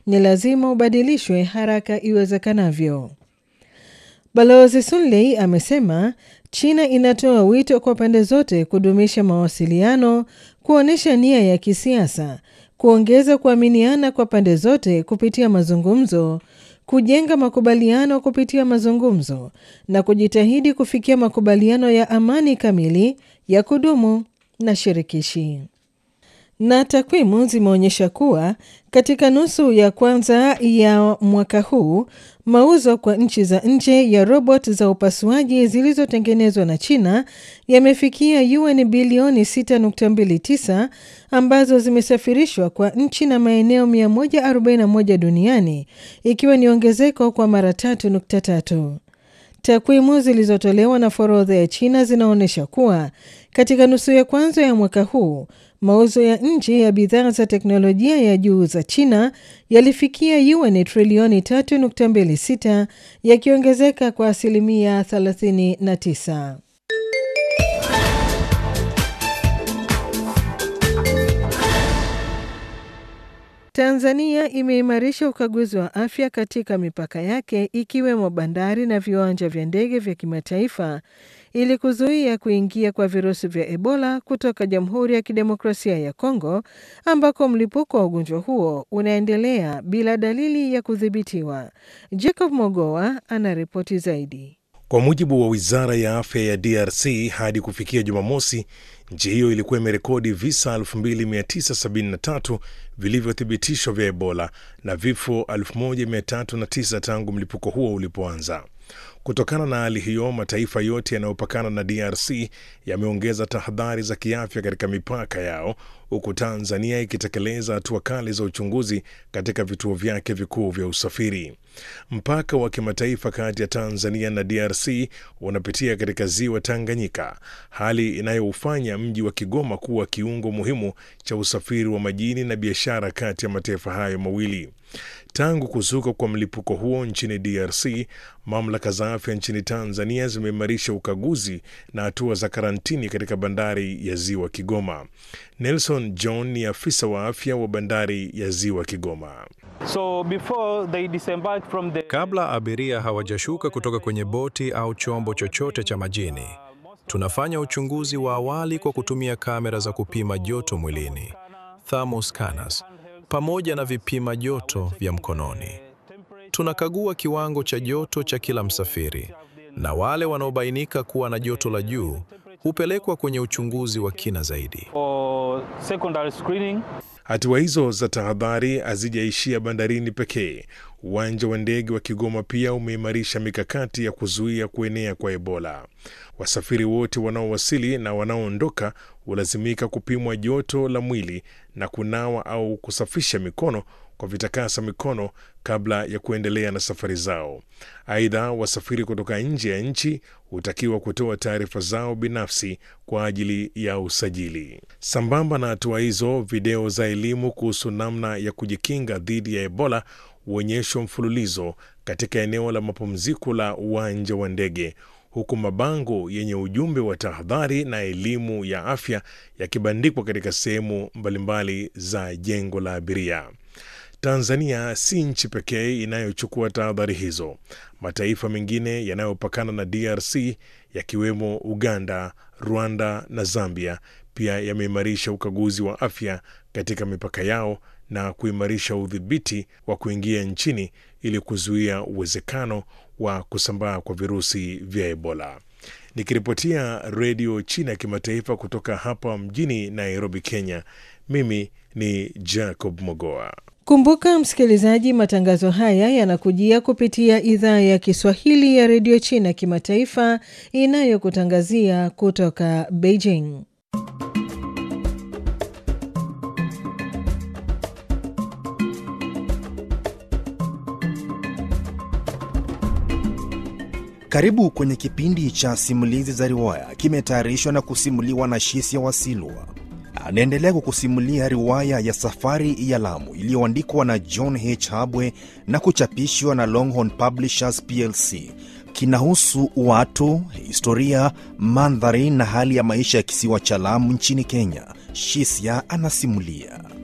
ni lazima ubadilishwe haraka iwezekanavyo. Balozi Sunley amesema China inatoa wito kwa pande zote kudumisha mawasiliano, kuonyesha nia ya kisiasa, kuongeza kuaminiana kwa pande zote kupitia mazungumzo, kujenga makubaliano kupitia mazungumzo na kujitahidi kufikia makubaliano ya amani kamili ya kudumu na shirikishi. Na takwimu zimeonyesha kuwa katika nusu ya kwanza ya mwaka huu mauzo kwa nchi za nje ya robot za upasuaji zilizotengenezwa na China yamefikia yuan bilioni 6.29 ambazo zimesafirishwa kwa nchi na maeneo 141 duniani ikiwa ni ongezeko kwa mara 3.3. Takwimu zilizotolewa na forodha ya China zinaonyesha kuwa katika nusu ya kwanza ya mwaka huu mauzo ya nje ya bidhaa za teknolojia ya juu za China yalifikia yuan trilioni 3.26 yakiongezeka kwa asilimia 39. Tanzania imeimarisha ukaguzi wa afya katika mipaka yake ikiwemo bandari na viwanja vya ndege vya kimataifa ili kuzuia kuingia kwa virusi vya Ebola kutoka Jamhuri ya Kidemokrasia ya Kongo ambako mlipuko wa ugonjwa huo unaendelea bila dalili ya kudhibitiwa. Jacob Mogoa anaripoti zaidi. Kwa mujibu wa Wizara ya Afya ya DRC, hadi kufikia Jumamosi, nchi hiyo ilikuwa imerekodi visa 2973 vilivyothibitishwa vya Ebola na vifo 1309 tangu mlipuko huo ulipoanza. Kutokana na hali hiyo, mataifa yote yanayopakana na DRC yameongeza tahadhari za kiafya katika mipaka yao, huku Tanzania ikitekeleza hatua kali za uchunguzi katika vituo vyake vikuu vya usafiri. Mpaka wa kimataifa kati ya Tanzania na DRC unapitia katika ziwa Tanganyika, hali inayoufanya mji wa Kigoma kuwa kiungo muhimu cha usafiri wa majini na biashara kati ya mataifa hayo mawili. Tangu kuzuka kwa mlipuko huo nchini DRC, mamlaka za afya nchini Tanzania zimeimarisha ukaguzi na hatua za karantini katika bandari ya ziwa Kigoma. Nelson John ni afisa wa afya wa bandari ya ziwa Kigoma. So before they disembark from the... Kabla abiria hawajashuka kutoka kwenye boti au chombo chochote cha majini, tunafanya uchunguzi wa awali kwa kutumia kamera za kupima joto mwilini, thermal scanners, pamoja na vipima joto vya mkononi. Tunakagua kiwango cha joto cha kila msafiri, na wale wanaobainika kuwa na joto la juu hupelekwa kwenye uchunguzi wa kina zaidi. or secondary screening. Hatua hizo za tahadhari hazijaishia bandarini pekee. Uwanja wa ndege wa Kigoma pia umeimarisha mikakati ya kuzuia kuenea kwa Ebola. Wasafiri wote wanaowasili na wanaoondoka hulazimika kupimwa joto la mwili na kunawa au kusafisha mikono kwa vitakasa mikono kabla ya kuendelea na safari zao. Aidha, wasafiri kutoka nje ya nchi hutakiwa kutoa taarifa zao binafsi kwa ajili ya usajili. Sambamba na hatua hizo, video za elimu kuhusu namna ya kujikinga dhidi ya Ebola huonyeshwa mfululizo katika eneo la mapumziko la uwanja wa ndege huku mabango yenye ujumbe wa tahadhari na elimu ya afya yakibandikwa katika sehemu mbalimbali za jengo la abiria. Tanzania si nchi pekee inayochukua tahadhari hizo. Mataifa mengine yanayopakana na DRC yakiwemo Uganda, Rwanda na Zambia pia yameimarisha ukaguzi wa afya katika mipaka yao na kuimarisha udhibiti wa kuingia nchini ili kuzuia uwezekano wa kusambaa kwa virusi vya Ebola. Nikiripotia Redio China ya Kimataifa kutoka hapa mjini Nairobi, Kenya, mimi ni Jacob Mogoa. Kumbuka msikilizaji, matangazo haya yanakujia kupitia idhaa ya Kiswahili ya redio China kimataifa inayokutangazia kutoka Beijing. Karibu kwenye kipindi cha simulizi za riwaya, kimetayarishwa na kusimuliwa na Shisia Wasilwa. Anaendelea kukusimulia riwaya ya Safari ya Lamu iliyoandikwa na John H. Habwe na kuchapishwa na Longhorn Publishers plc. Kinahusu watu, historia, mandhari na hali ya maisha ya kisiwa cha Lamu nchini Kenya. Shisia anasimulia.